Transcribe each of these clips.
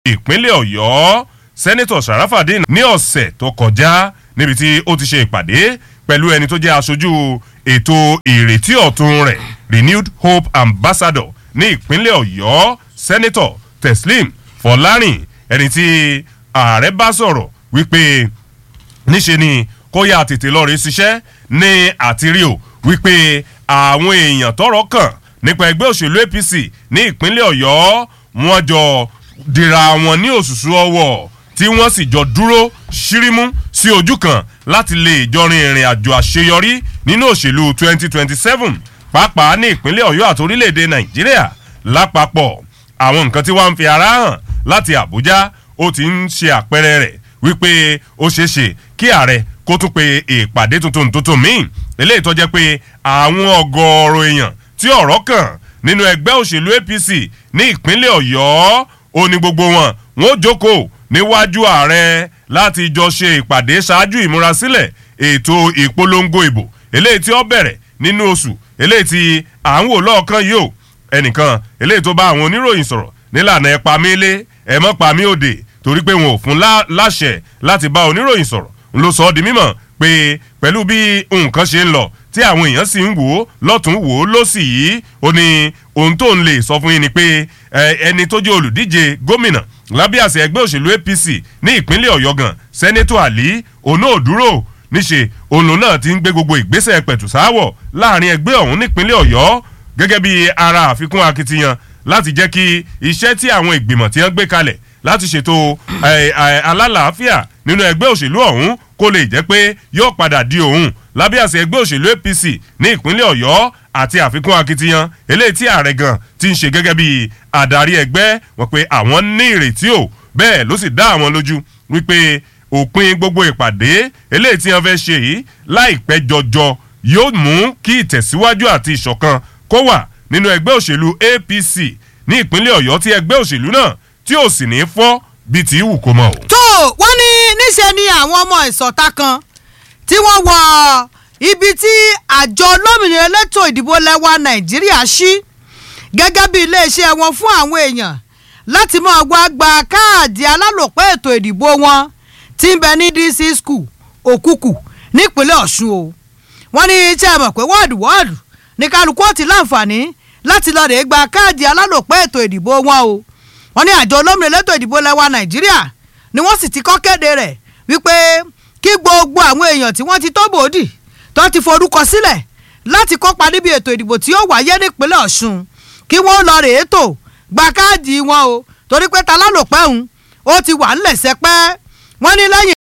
ìpínlẹ̀ ọ̀yọ́ sẹ́nẹ́tọ̀ sàràfàdín ní ọ̀sẹ̀ tó kọjá níbi tí ó ti ṣe ìpàdé pẹ̀lú ẹni tó jẹ́ aṣojú ètò ìrètí ọ̀tun rẹ̀ renewed hope ambassador ní ìpínlẹ̀ ọ̀yọ́ sẹ́nẹ́tọ̀ teslim fọlárìn ẹni tí ààrẹ bá sọ̀rọ̀ wípé níṣe ni kó yá tètè lọ rí ṣiṣẹ́ ní àtìrí o wípé àwọn èèyàn tọrọ kàn nípa ẹgbẹ́ òṣèlú apc ní ìpínlẹ̀ ọ̀yọ́ wọn jọ dìra wọn ní òṣùṣù ọwọ́ tí wọ́n sì jọ dúró ṣírímú sí ojú kan láti lè jọrin ìrìn àjò àṣeyọrí nínú òṣèlú 2027 pàápàá ní ìpínlẹ̀ ọ̀yọ́ àti orílẹ̀-èdè nàìjíríà lápapọ̀ àwọn nǹkan tí wọ́n ń fi ara hàn láti àbújá ó ti ń ṣe àpẹẹrẹ rẹ̀ wípé ó ṣeé ṣe kí ààrẹ kó tún pe ìpàdé tuntun tuntun míì eléyìí tó jẹ́ pé àwọn ọgọ́ọ̀rọ̀ èèyàn tí ọ̀rọ̀ kàn nínú ẹgbẹ́ òṣèlú apc ní ìpínlẹ̀ ọ̀yọ́ ó ní gbogbo wọn wọn ó jókòó níwájú ààrẹ láti jọ ṣe ìpàdé ṣáájú ìmúrasílẹ̀ ètò ìpolongo ìbò eléyìí tí ó bẹ̀rẹ̀ nínú oṣù eléyìí tí à ń wò lọ́ọ̀kan yìí o ẹnìkan eléyìí tó bá àwọn oníròyìn sọ̀rọ̀ nílànà ẹ̀ pa mí lé ẹ̀ mọ́ pa mí òde torí pé wọn ò fún láṣẹ láti bá oníròyìn sọ̀rọ̀ ló sọ ọ́ di mímọ̀ pé pẹ̀lú bí nǹkan ṣe ń lọ tí àwọn èèyàn sì ń wò ó lọ́tún wò ó lọ́sì yìí ó ní ohun tó ń lè sọ fún yín ni pé ẹni tó jẹ́ olùdíje gómìnà lábẹ́ àṣẹ ẹgbẹ́ òṣèlú apc ní ìpínlẹ̀ ọ̀yọ́ gan sẹ́nẹ́tọ̀ àlí òun náà dúró níṣe òun náà ti ń gbé gbogbo ìgbésẹ̀ pẹ̀tùsáwọ̀ láàrin ẹgbẹ́ ọ̀hún nípínlẹ̀ ọ̀yọ́ gẹ́gẹ́ bí ara àfikún akitiyan láti jẹ́ kí iṣẹ́ tí àwọn ìgbìmọ̀ tí wọ́n gbé kalẹ̀ láti ṣètò alálàáfíà nínú ẹgbẹ́ òṣèlú ọ̀hún kó lè jẹ́ pé yóò padà di òun lábẹ́ àṣẹ ẹgbẹ́ òṣèlú apc ní ìpínlẹ̀ ọ̀yọ́ àti àfikún akitiyan eléyìí tí ààrẹ gan ti ń ṣe gẹ́gẹ́ bí adarí ẹgbẹ́ wọn pé àwọn ní ìrètí o bẹ́ẹ̀ ló sì dá àwọn lójú wípé òpin gbogbo ìpàdé eléyìí tí wọn fẹ́ ṣe yìí láìpẹ́ jọjọ yóò mú kí ìtẹ̀síwájú àti ìṣọ̀kan kó wà nínú ẹgbẹ́ òṣèlú apc ní ìpínlẹ̀ ọ̀yọ́ tí ẹgbẹ́ òṣèlú náà tí ò sì ní fọ́ bíi ti wù kó mọ̀ o. tó wọ́n ní níṣẹ́ ni àwọn ọmọ ìsọ̀ta kan tí wọ́n wọ ibi tí àjọ olómìnira elétò ìdìbò lẹ́wà nàìjíríà ṣí gẹ́gẹ́ bí iléeṣẹ́ wọn fún àwọn èèyàn láti máa wá gba káàdì alálòpẹ́ ètò ìdìbò wọn tí ń bẹ ní dc school òkùkù nípínlẹ̀ ọ̀ṣun o wọ́n ní iṣẹ́ mọ̀ pé wọ́ọ̀dù wọ́ọ̀dù ní kálukú ó ti láǹfààní láti lọ́ọ́ rè gba káàdì alálòpẹ́ ètò ìdìbò wọn o wọ́n ní àjọ olómìnira elétò ìdìbò lẹ́wà nàìjíríà ni wọ́n sì ti kọ́ kéde rẹ̀ wípé kí gbogbo àwọn èèyàn tí wọ́n ti tó bòódì tó ti forúkọ sílẹ̀ láti kópa níbi ètò ìdìbò tí ó wáyé nípínlẹ̀ ọ̀ṣun kí wọ́n lọ rèé tò gba káàdì wọn o torí pé ta lálòpẹ́ òun ó ti wà ńlẹ̀ sẹ́pẹ́ wọ́n ní lẹ́yìn.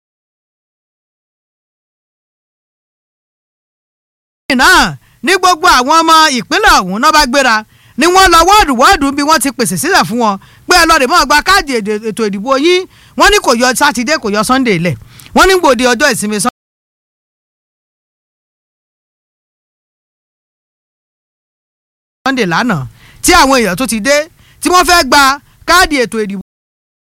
náà ní gbogbo àwọn ọmọ ìpínlẹ̀ ọ̀hún náà bá gbéra ni wọ́n lọ wọ́ọ̀dù wọ́ọ̀dù bí wọ́n ti pèsè sílẹ̀ fún wọn pé ẹ lọ́ọ́ rè mọ́ gba káàdì ètò ìdìbò yín wọ́n ní kò yọ sátidé kò yọ sunday lẹ̀ wọ́n ní gbòde ọjọ́ ìsinmi sunday lánàá tí àwọn èèyàn tó ti dé tí wọ́n fẹ́ gba káàdì ètò ìdìbò.